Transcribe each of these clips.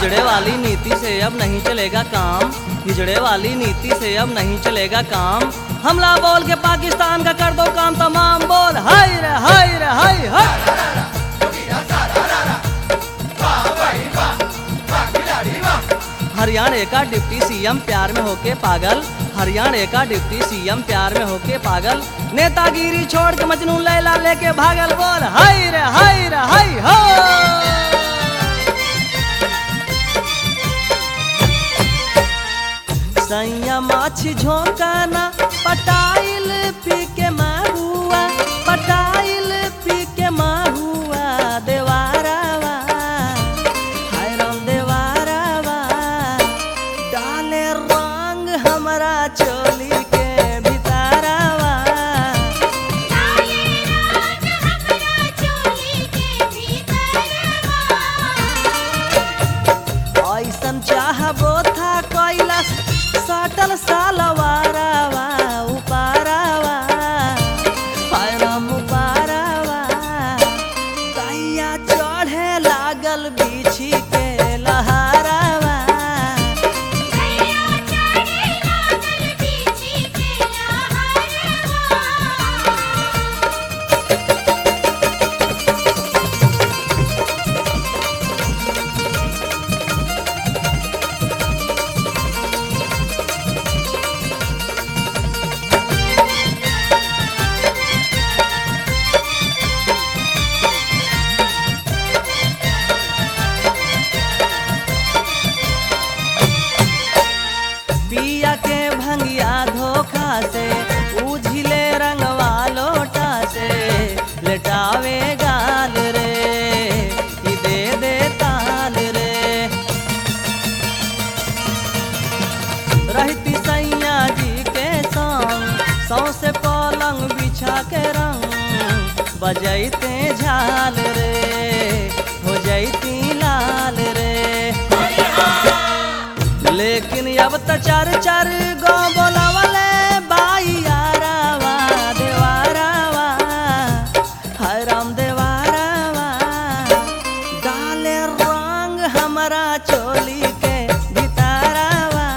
हिजड़े वाली नीति से अब नहीं चलेगा काम हिजड़े वाली नीति से अब नहीं चलेगा काम हमला बोल के पाकिस्तान का कर दो काम तमाम बोल हाय रे हाय रे हाय हाय हरियाणा का डिप्टी सीएम प्यार में होके पागल हरियाणा का डिप्टी सीएम प्यार में होके पागल नेतागिरी छोड़ के मजनू लैला लेके भागल बोल हाय रे हाय रे हाय हो सैया माछी झोंकाना पटाइल पी के माहुआ पटाइल पी के माहुआ देवारावा हाय राम देवारावा डाले रंग हमरा चोली के भितारावा ऐसन चाहबो था कैलाश सटल सालवारावा उपारावा हाय राम उपारावा दैया चढ़े लागल बिछी के लहारावा पिया के भंगिया धोखा से उझिले रंगवा लोटा से लेटावे गाल रे ई दे दे ताल रे रहती सैया जी के संग सौसे पलंग बिछा के रंग बजैते झाल रे हो जैती लाल रे लेकिन अब त चार चार गो बोलावले बाई यारावा देवारावा हाय राम देवारावा डाले रंग हमरा चोली के भितारावा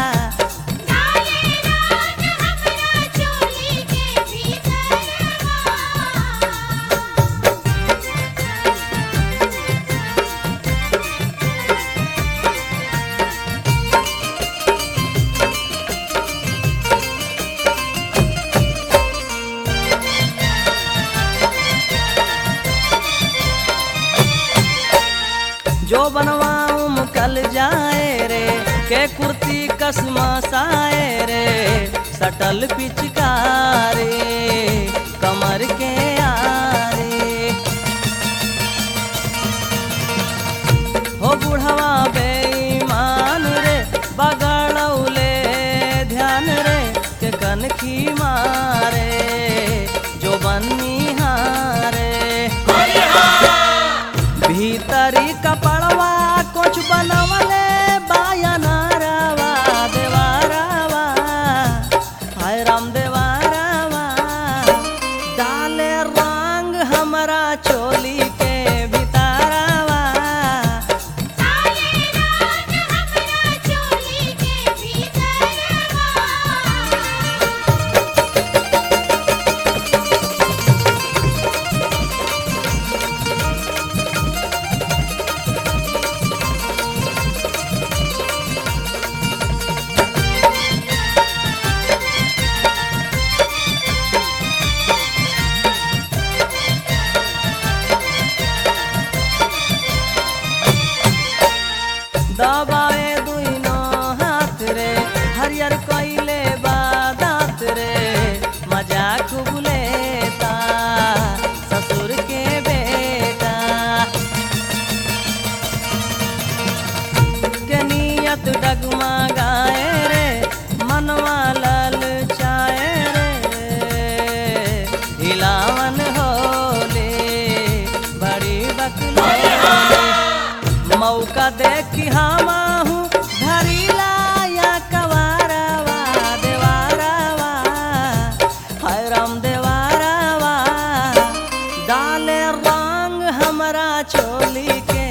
जो बनवाऊं मुकल जाए रे के कुर्ती कसमा साए रे सटल पिचकारे कमर के आरे हो बुढ़वा बेईमान रे बगड़ौले ध्यान रे के कनखी मारे जो बन्नी हारे भीतरी कपड़वा कुछ बनवले बायनारावा देवारावा हाय राम देवारावा डाले रंग हमरा चोली के भितारावा दबाए दुइनो हाथ रे हरियर कइले बादात रे मजा खूब लेता ससुर के बेटा के नियत डगमा गाए रे मनवा लल चाए रे हिलावन होले बड़ी बकले मौका देखी हमाहू धरीला या कवारावा देवारावा हाय राम देवारावा डाले रंग हमरा चोली के